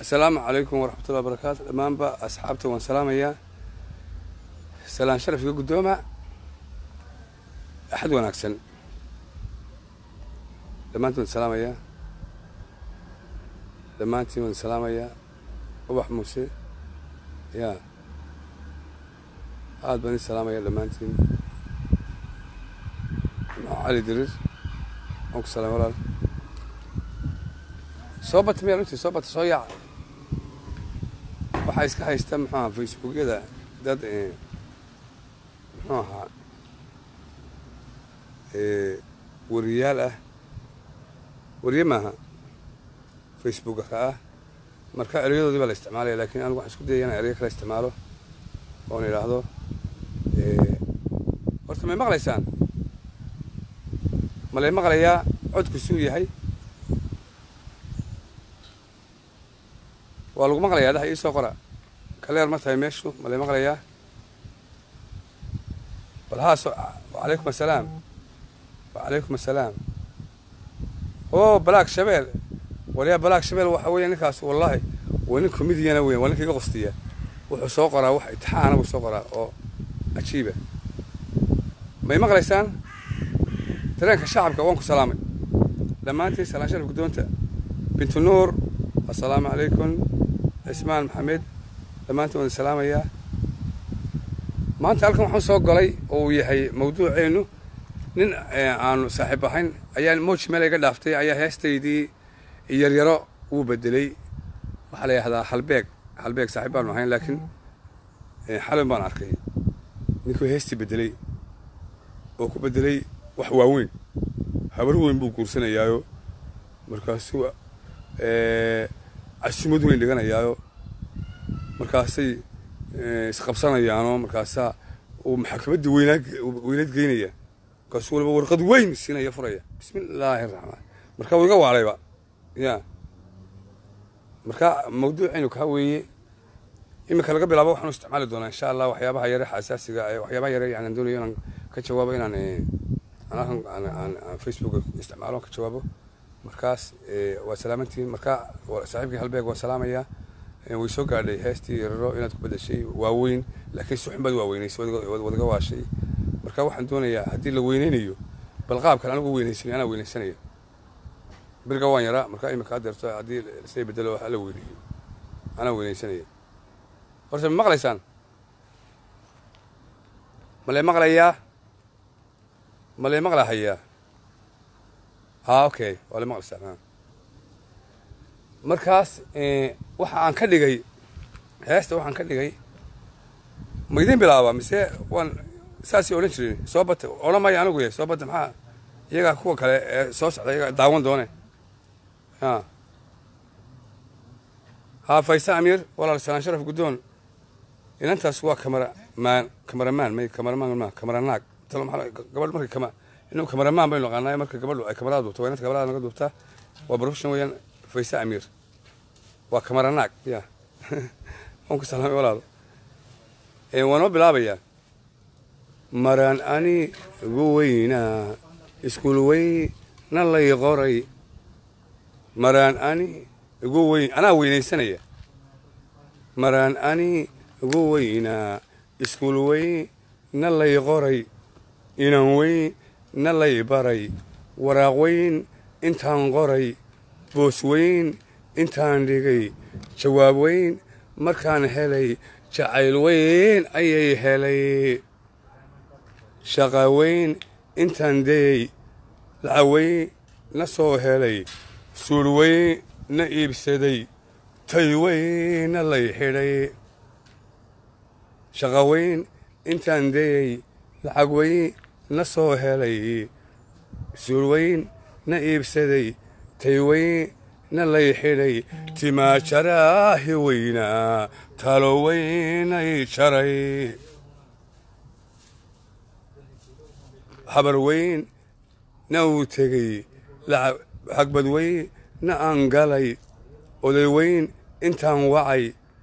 asalaamu calaykum waraxmatullahi wabarakaatu dhammaanba asxaabta waan salaamayaa salaan sharafka guddooma axad wanaagsan dhammaantiin waan salaamayaa dhammaantiin waan salaamayaa ubax muuse ya aad baan idin salaamaya dhammaantiin cali dirir waan ku salaamay walaal soo bata miyaa runtii soo bata soo yaaca waxaa iska haysta muxuu ahaa facebookyada dad muxuu ahaa wariyaal ah wariye maaha facebookaka ah marka ereyadoodii baa la isticmaalaya lakin anigu waxaan isku dayaya inaan ereyo kala isticmaalo oon idhaahdo horta may maqlaysaan ma lay maqlayaa codku suu yahay waa lagu maqlayaa dhaha ii soo qora kaleer ma tahay meeshu ma lay maqlayaa bal haaso wacalaykum assalaam wacalaykum assalaam o balaag shabeel waryaa balaag shabeel waxa weeya ninkaas wallahi waa nin comediana weyan waa ninka iga qostiya wuxuu soo qoraa wax itixaana buu soo qoraa oo cajiiba may maqlaysaan dareenka shacabka waan ku salaamay dhammaantiin salaan sharaf guddoonta bintu nuur assalaamu calaykum cismaan maxamed dhammaantiin waan salaamayaa maanta halkan waxaan soo galay oo uu yahay mawduuceennu nin aanu saaxiib ahayn ayaa moji meel iga dhaaftay ayaa heestaydii yaryaro wuu bedelay waxaa la yidhahdaa halbeeg halbeeg saaxiib baanu ahayn laakiin xalin baan arkay ninkuu heestii bedelay oo ku bedelay wax waaweyn habar weyn buu guursanayaayo markaasuu casumad weyn dhiganayaayo markaasay isqabsanayaanoo markaasaa uu maxkamaddii weynaa weynaad geynaya markaasuu waliba warqad weyn siinaya furaya bismi illaahi araxmaan marka wuu iga waalayba ya marka mawduucaynu kaa weeye iminka laga bilaabo waxaanu isticmaali doonaa insha allah waxyaabaha yare xasaasiga waxyaabaha yare yani doonayo inaan ka jawaabo inaan aan facebook isticmaalo ka jawaabo markaas waa salaamantihiin marka saaxiibkii halbeeg waa salaamayaa way soo gaadhay heestii yararo inaad ku bedeshay waaweyn laakiin si xun baad waaweynaysay wadaga waashay marka waxaan doonayaa haddii la weyneynayo bal qaabkan anigu weynaysanay anaa weynaysanaya beriga waan yaraa marka imika adeerto haddii say bedelo hala weyneeyo anaa weynaysanaya horta ma maqlaysaan ma lay maqlayaa ma lay maqlahayaa ha okay waa lay maqlaysaan markaas waxa aan ka dhigay heesta waxaan ka dhigay ma idin bilaaba mise waan saasay odhan jirin soo bata odhan maya anigu yahay soo bata maxaa iyagaa kuwa kale ee soo socda iyagaa daawan doone ha haa faysa amiir walaal salaan sharaf guddoon inantaas waa kamaramaan kamaramaan may kamaramaan ma kamaranaag talo maxaa gabadh markay kama inuu kamaramaan baynu naqaanaa marka gabadhu ay kamarada duubto waa inanta kamarada naga duubtaa waa profession weeyaan faysa amiir waa kamaranaag ya waan ku salaamay walaalo waa noo bilaabayaa maraan ani gu weynaa iskuul weyna lay qoray maraan ani igu weyn anaa weynaysanaya maraan ani igu weynaa iskuul weyna lay qoray inan weynna lay baray waraaq weyn intaan qoray boos weyn intaan dhigay jawaab weyn markaan helay jacayl weyn ayay helay shaqa weyn intaan dayey lacag weyn na soo helay suul weyn na iibsaday tay weynna lay xidhay shaqa weyn intaan dayey lacag weyn na soo helay suul weyn na iibsaday tay weyn na lay xidhay timaajaraahi weynaa talo weynay jaray habar weyn na uu tegey xagbad weyn na aan galay oday weyn intaan wacay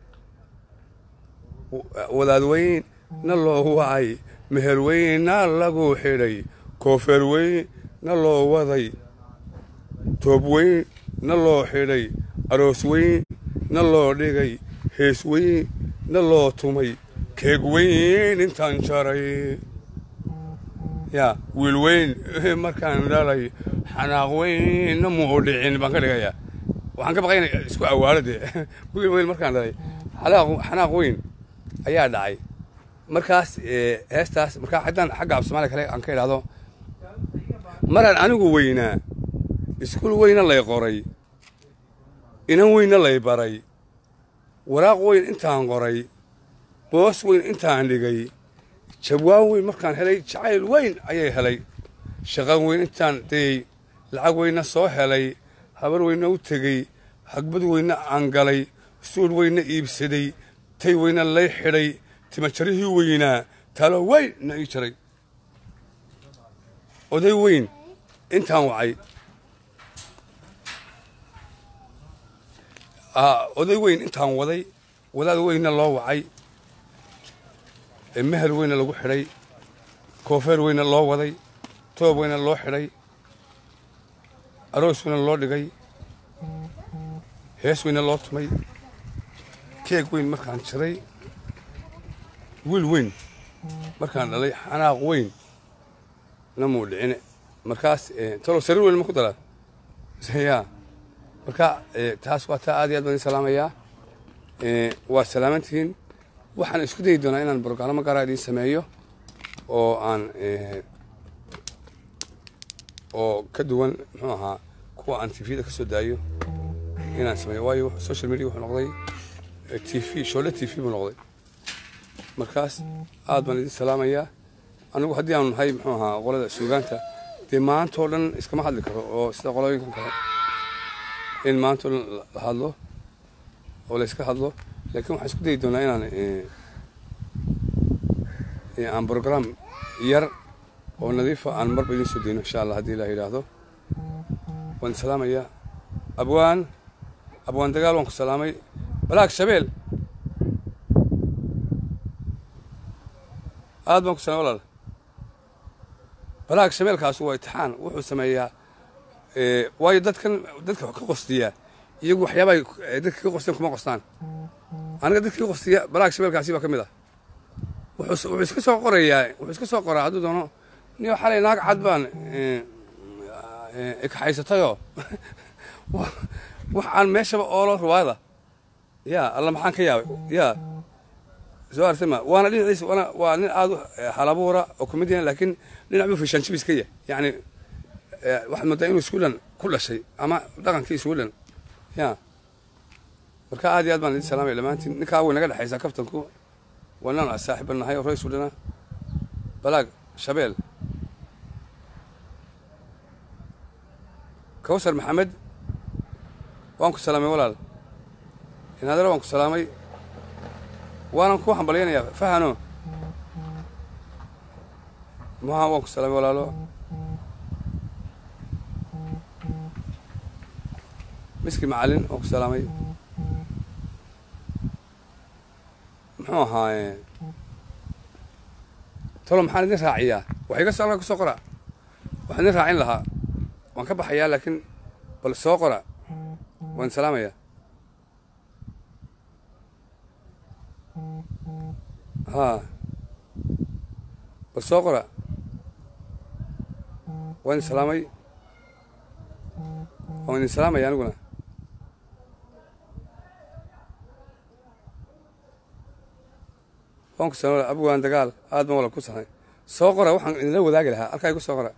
wadaad weyn na loo wacay meher weyn na lagu xidhay koofeer weyn na loo waday toob weyn na loo xidhay aroos weyn na loo dhigay hees weyn na loo tumay keeg weyn intaan jaray yaa wiil weyn markaan dhalay xanaaq weynna muu dhicin baan ka dhigayaa waxaan ka baqay inay isku awaalo dee wiil weyn markaan dhalay xanaaq weyn ayaa dhacay markaas heestaas markaa haddaan xagga af soomaaliya kale aan ka idhaahdo maraan anigu weynaa iskuul weyna lay qoray inan weynna lay baray waraaq weyn intaan qoray boos weyn intaan dhigay jawaan weyn markaan helay jacayl weyn ayay helay shaqan weyn intaan dayey lacag weynna soo helay habar weynna u tegey hagbad weynna aan galay suul weynna iibsaday tay weynna lay xidhay timajarihii weynaa talo weyn na ii jaray oday weyn intaan wacay oday weyn intaan waday wadaad weynna loo wacay mehel weynna lagu xidhay koofeer weynna loo waday toob weynna loo xidhay aroos weynna loo dhigay hees weynna loo tumay keeg weyn markaan jiray wiil weyn markaan dhalay xanaaq weyn na muu dhicine markaas talo sariir weyn ma ku daraa ya marka taas waa taa aad iyo aad baan idin salaamayaa waa salaamantihiin waxaan isku dayi doonaa inaan brograamo gaara idiin sameeyo oo aan oo ka duwan muxuu ahaa kuwa aan tvda ka soo daayo inaan sameeyo waayo social media wuxuu noqday t v shoole t v buu noqday markaas aad baan idin salaamayaa anigu haddii aanu nahay muxuu ahaa qolada suugaanta dee maantao dhan iskama hadli karo oo sida qolooyinkan kale in maantao dhan la hadlo oo layska hadlo laakiin waxaan isku dayi doonaa inaan aan brogram yar oo nadiifa aan marba idiin soo dayno insha allah haddii ilah yidhaahdo waan salaamayaa abwaan abwaan dagaal waan ku salaamay balaag shabeel aad baan ku salaamay walaal balaag shabeelkaas waa itixaan wuxuu sameeyaa waayo dadkan dadka ka qostiya iyagu waxyaabaay dadka ka qosteen kuma qostaan aniga dadka ka qostiya balaag shabeelkaasi baa ka mid ah wuxuu iska soo qorayaa wuxuu iska soo qoraa hadduu doono niyo xalay naag cad baan ikaxaysatayoo wax aan meeshaba oolo ruwaada yaa alla maxaan ka yaabay yaa soo artama waana dhinaciisa waana waa nin aad u halabuura oo comedian laakiin dhinac buu fishaanjibis ka yahay yacni waxaad moodaa inuu sweden ku dhashay ama dhaqankii sweden ya marka aad iyo aad baan idin salaamaya dhammaantiin ninkaa way naga dhexaysaa kaftanku waa ninaan saaxiiba nahay oo reer swedena balaag shabeel kawsar maxamed waan ku salaamay walaal inaadara waan ku salaamay waanan ku hambalyaynayaa fahano maha waan ku salaamay walaalo miski macalin waan ku salaamay muxuu ahaaye tolo maxaan idin raaciyaa wax iga soo kusoo qora waxaan idin raacin lahaa waan ka baxayaa laakiin bal soo qora waan salaamayaa haa bal soo qora waan idin salaamay waan idin salaamaya aniguna waan ku salaamay abwaan dagaal aad baan wala ku sahnay soo qora waxaan idinla wadaagi lahaa halkaa igu soo qora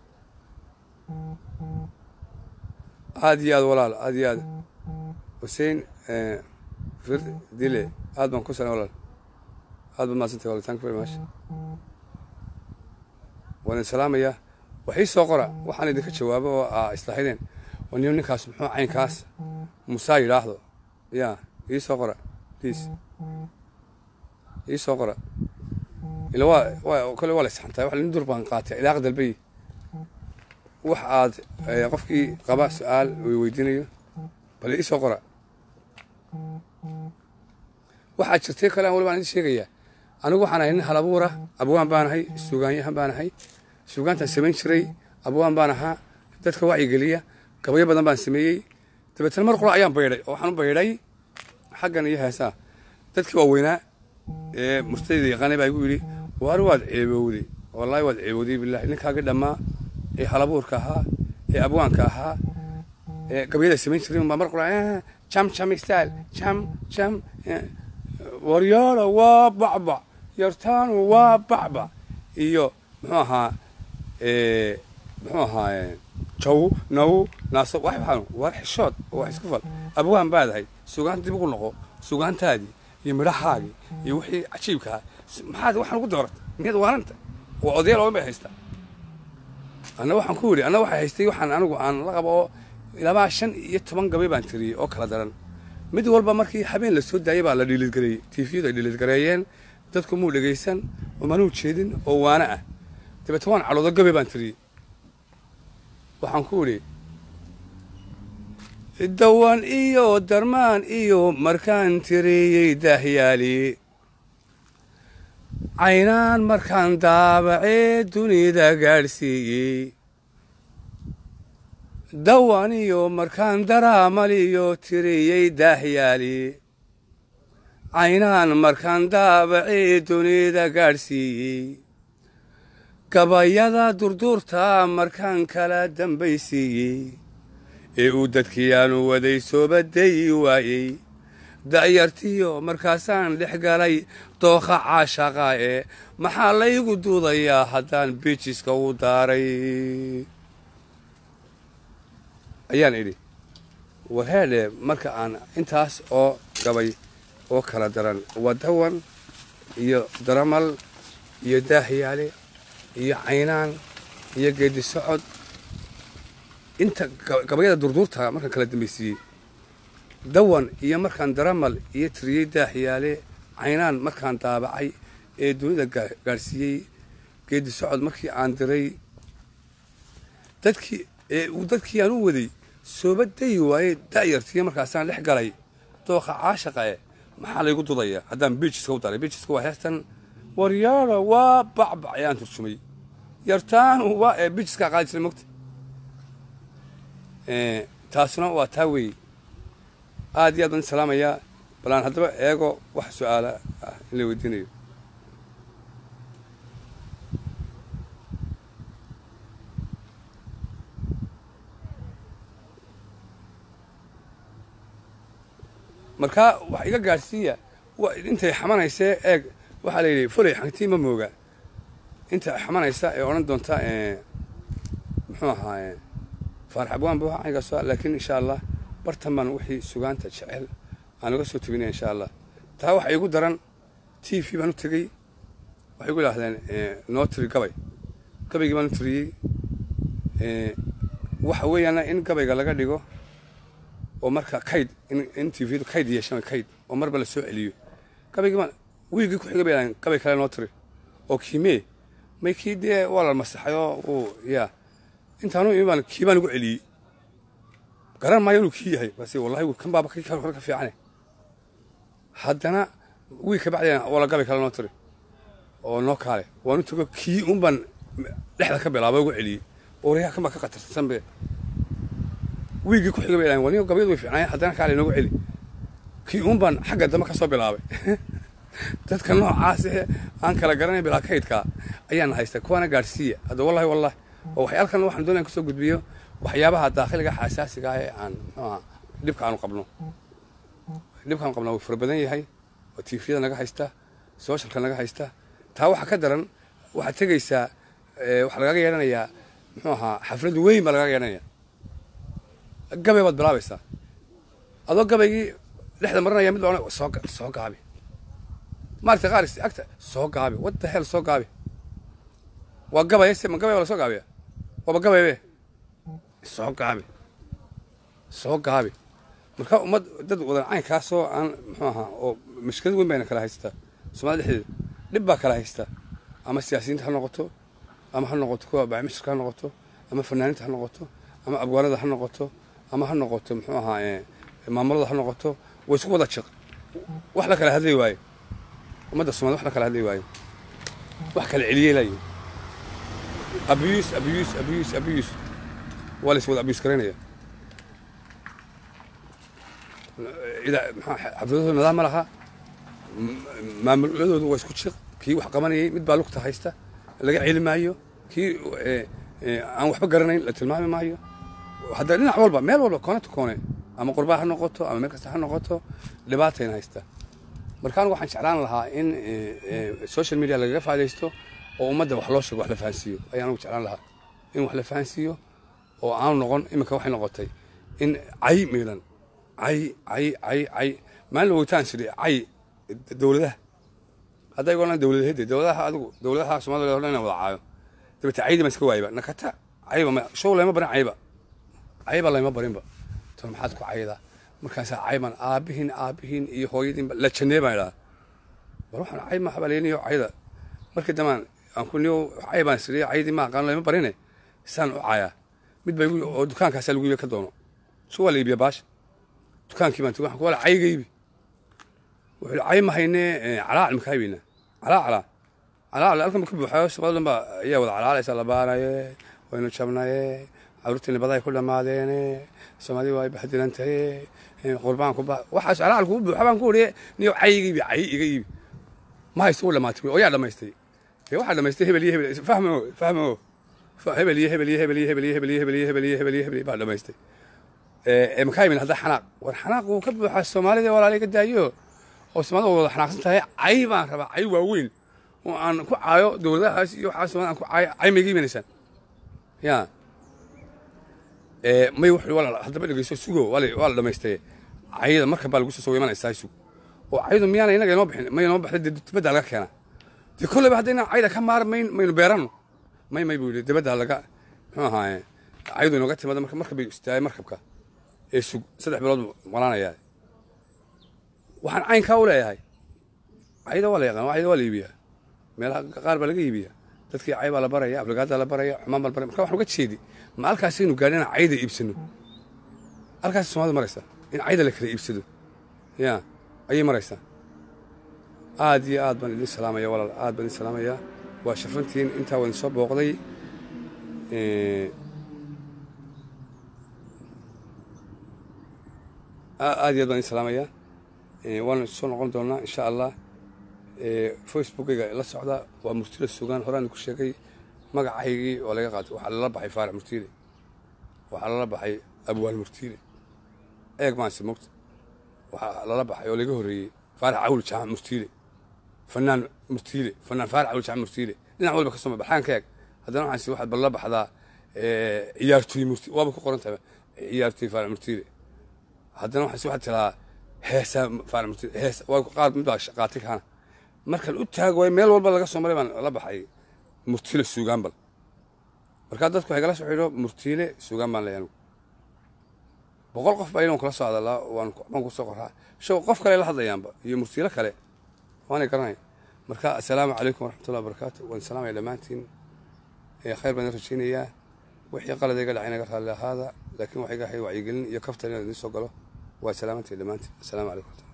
aad iyo aad walaal aad iyo aad xuseen fir dile aad baan ku salaamay walaal aad baad mahadsantay walaal thank you very much waan idin salaamayaa waxii soo qora waxaan idinka jawaabo oo aa islaaxideen waa niyo ninkaas muxuu caynkaas musaa yidhaahdo yaa ii soo qora please ii soo qora ila waa waa kole waa la isxantaa wax nin dur baan qaatay ilaaqa dalbay wax aad qofkii qaba su-aal uu weydiinayo bal ii soo qora waxaa jirtay kale aan wali baan idin sheegayaa anigu waxaan ahay nin halabuura abwaan baan ahay suugaanyahan baan ahay suugaantaan samayn jiray abwaan baan ahaa dadka wacyigeliya gabayo badan baan sameeyey dabeetana mar qura ayaan baydhay oo waxaan u baydhay xaggan iyo heesaa dadkii waaweynaa ee murtadayda yaqaanay baa igu yidhi waar waad ceebowday wallaahi waad ceebowday bilahi ninkaagii dhammaa ee halabuurka ahaa ee abwaanka ahaa ee gabyada samayn jiray baa mar qura jam jam style jam jam waryaara waa bacbac yartaanu waa bacbac iyo muxuu ahaa muxuu ahaa jaw naw naaso wax waxaan war xishood oo wax isku fal abwaan baadahay sugaan dib ugu noqo sugaantaadii iyo midhahaagii iyo wixii cajiibka ahaa maxaad waxaan ugu dooratay miyaad waaranta waa odayaal oo bay haystaa anna waxaan ku yidhi anna waxay haystay waxaan anigu aan la qabo oo ilaa shan iyo toban gabay baan tiriyey oo kala daran mid walba markii habeen la soo daayay baa la dhiilidgareeyey tiifiyadu ay dhiilidgareeyeen dadku muu dhegaysan oo manuu jeedin oo waana ah dabeete waan caloodo gabay baan tiriyey waxaan ku idhi dawan iyo darmaan iyo markaan tiriyey daahyaali caynaan markaan daabacee dunida gaadhsiiyey dawan iyo markaan daraamaliyo tiriyey daahyaali caynaan markaan daabacee dunida gaadhsiiyey gabayada durduurta markaan kala dambaysiiyey ee uu dadkiiaanu waday soobadayi waayey da'yartiyo markaasaan dhex galay dookha caashaqa ee maxaa laygu duudayaa haddaan biijiska u daaray ayaan idhi warheedhe marka aan intaas oo gabay oo kala daran wadawan iyo daramal iyo daahyaale iyo caynaan iyo geedi socod inta gabayada durduurta markaan kala dambaysiiyey dawan iyo markaan daramal iyo tiriyey daaxyaale caynaan markaan daabacay ee dunida gaadhsiiyey geedi socod markii aan diray dadkii ee uu dadkii aan u waday sooba dayi waayey da'yartiiyo markaasaan dhex galay dooqa caashaqa e maxaa laygu dudaya haddaan biijiska u daray biijiska waa heestan waryaara waa bacbac ayaan turjumay yartaanu waa ee biijiskaa qaadi jiray mogta taasuna waa taa weeye aad iyo aad baan salaamayaa balaan haddaba eego wax su-aala ah in la weydiinayo markaa wax iga gaadhsiiya intay xamanaysee eeg waxaa la yidhi fulay xantii ma mooga inta xamanaysa ee odhan doonta muxuu ahaa faarax abwaan buu aygaas laakiin insha allah bartan baan wixii sugaanta jecel aan uga soo tebinaya insha allah taa waxa igu daran t v baan u tegey waxay igu idhaahdeen noo tiri gabay gabaygii baan u tiriyey waxa weeyaana in gabayga laga dhigo oo marka kayd in t vydu kayd yeeshaan kayd oo marba la soo celiyo gabaygii baan wiigii ku xigay bay idhahdeen gabay kale noo tiri oo kiimee may kii dee waa la masaxay oo uu yaa intaanu imi baan kii baan ugu celiyey garan maayo inuu kii yahay base wallahi kan baaba kii kale ka fiicane haddana wiig ka bacdeen wala gabay kale noo tiri oo noo kaale waanu tago kii un baan dhexda ka bilaaba ugu celiyey ooryaha kan baa ka khatarsan be wiigii ku xigay bay dhahen waniga gabayadu way fiicnaayeen haddana kaale noogu celi kii un baan xagga dambe ka soo bilaabay dadka noocaas ee aan kala garanay bilaa kaydkaa ayaana haysta kuwaana gaadhsiiya hadda wallahi wallahi oo waxyaalkan waxaan doonaya kusoo gudbiyo waxyaabaha daakhiliga xasaasiga ah ee aan mxuaha dhibka aanu qabno dhibkaanu qabnaa wuu fara badan yahay oo tiifiyada naga haysta sooshalka naga haysta taa waxaa ka daran waxaad tegaysaa waxaa lagaga yeedhanayaa muxuu ahaa xaflad weyn baa lagaga yeedhanaya gabay baad bilaabaysaa adoo gabaygii dhexda marinaya mid baa soo soo gaabi maaragtay qaar agta soo gaabi wadda hel soo gaabi waa gabay se ma gabay baa la soo gaabiya waaba gabaybe soo gaabi soo gaabi marka ummad dad wadan caynkaasoo aan muxuu ahaa oo mashkilad weyn bayna kala haystaa soomaalida dhexdeeda dhib baa kala haystaa ama siyaasiyiinta ha noqoto ama ha noqoto kuwa bacmishirka ha noqoto ama fanaaniinta ha noqoto ama abwaanada ha noqoto ama ha noqoto muxuu ahaa maamulada ha noqoto way isku wada jiq wax la kala hadlay waaye ummadda somalida wax la kala hadlay waaye wax kala celiyey laayihin abuse abuse abuse abuse waa la is wada abuse garaynaya ida- maxaa xafladooda nidaam ma laha M- maamuladoodu waa isku jiq kii wax qabanayay mid baa lugta haysta laga celi maayo kii eh, eh, aan waxba garanayn la tilmaami maayo hadda dhinac walba meel walba koone to koone ama qurbaa ha noqoto ama meel kasta ha noqoto dhibaatayna haysta marka anigu waxaan jeclaan lahaa in eh, eh, social media lagaga faa'idaysto oo ummadda wax loo sheego wax la fahansiiyo ayaan anigu jeclaan lahaa in wax la fahansiiyo oo aanu noqon iminka waxay noqotay in cay miilan cay cay cay cay maalin wogtaan sidhi cay dowladaha hadday golaan dowladahede dowladaha adigu dowladaha soomaalida o dhan inaan wada caayo dabete caydi baan iska waayba nakata cayba ma show layma barin cayba cayba layma barinba to maxaad ku caydaa markaasaa cayban aabihiin aabihiin iyo hooyadiinba la jannee baan idhaha war waxaan cay ma habaleyniyo cayda markii damaan aan ku niyo cay baan sidhi caydii ma aqaan layma barine saan u cayaa mid baa igu oo dukaankaasaa lagu iibiya ka doono su waa la iibiya baasha dukaankii baan tigi waxaan ku wala cayga iibi wuxuu yidhi cay ma haynee calaacal maka haybeyna calaa calaa calaacal halkan ka buuxayo soomaalida dhan baa ayaa wada calaalaysa la baanaye waynu jabnaye caruurtii nabada ay ku dhamaadeene soomaalida waa ay bahdilan taye qurbaan ku ba waxaas calaacal kugu buuxa baan ku wariye niyo cay iga iibi cay iga iibi ma haysto u dhamaatay oo yaa dhamaystay dee waxaa dhamaystay hebel iyo hebel fahmo fahmo hebel iyo hebel iyo hebel iyo hebel iyo hebel iyo hebel iyo hebel iyo hebel iyo hebel baa dhamaystay ee makaa yimin hadda xanaaq war xanaaq wuu ka buuxaa soomaalida walaalay ka daayo oo soomaalida wada xanaaqsan tahay cay baan rabaa cay waaweyn oo aan ku caayo dowladahaas iyo waxaa soomaalida aan ku caayo cay ma iga imanaysaan ya ee may wuxuu wala haddaba dhegeyso sugo waa la waa la dhamaystay cayda markan baa lagu soo soo imanaysaa sug oo caydu miyaana inaga inoo bixin may inoo baxday dee dibadda laga keena dee kolleyba haddayna cayda ka maarmayn maynu beeranno may may buu yidhi dibadda laga muxuu ahaaye caydu inooga timaada marka marka bay istaagay markabka ee sug saddex bilood buu maqlaanayaa waxaan caynkaa u leeyahay cayda waa la yaqaan cayda waa la iibiyaa meelaha qaar baa laga iibiyaa dadkii cay baa la baraya aflagaadaa la baraya xumaan baa la baraya marka waxaan uga jeedi ma halkaasaynu gaadhin inaan cayda iibsano halkaas soomaalida maraysa in cayda la kala iibsado ya ayay maraysaa aad iyo aad baan idin salaamaya walaal aad baan idin salaamayaa waa shafantiin intaa waan soo booqday aad iyo aad baan idin salaamayaa waana soo noqon doonaa insha allah facebookayga la socda waa murtile sugaan horaan ku sheegay magacaygii oo laga qaatay waxaa lala baxay faarax murtiile waxaa lala baxay abwaal murtiile eeg maanse mogta waxaa lala baxay oo laga horeeyey faarax cawl jaamac murtiile fanaan murtiile fanaan faarax cawl jaamac murtiile dhinac walba ka soo baxaan ka eeg haddana waxaansi waxaad balla baxdaa ciyaartooy murti waaba ku qoran tahay ciyaartooy faarax murtiile haddana waxaansi waxaad tiraa heesaa faarax murtiile hees waa qaar mid baa qaatay kaana markan u taag waay meel walba laga soo maray baan la baxay murtiile suugaan bal markaa dadku waxay kala soo xidho murtiile suugaan baan leeyahay anigu boqol qof baa inuu kala soo hadalaa waan baan ku soo qoraa show qof kale la hadlayaanba iyo murtiile kale waanay garanaya marka assalaamu calaykum waraxmatullahi wabarakaatu waan salaamaya dhammaantiin khayr baan idin rajaynayaa wixii qalad iga dhacay naga raalli ahaada laakiin waxay iga ahayd wacyigelin iyo kaftan inaan idiin soo galo waa salaamantii dhammaantiin assalaamu calaykum